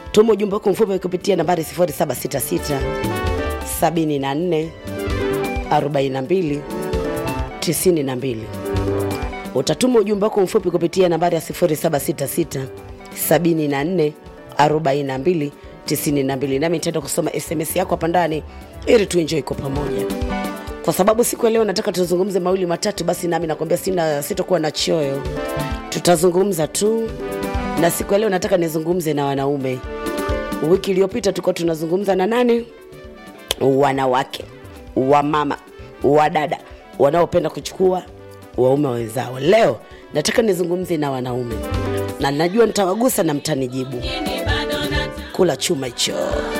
tuma ujumbe wako mfupi kupitia nambari 0766 74 42 92 utatuma ujumbe wako mfupi kupitia nambari ya 0766 74 42 92 nami nitaenda kusoma sms yako hapa ndani ili tuenjoy kwa pamoja kwa sababu siku ya leo nataka tuzungumze mawili matatu basi nami nakwambia sina sitokuwa na choyo tutazungumza tu na siku ya leo nataka nizungumze na wanaume wiki iliyopita tulikuwa tunazungumza na nani wanawake wamama wadada wanaopenda kuchukua waume wenzao leo nataka nizungumze na wanaume na najua nitawagusa na mtanijibu kula chuma hicho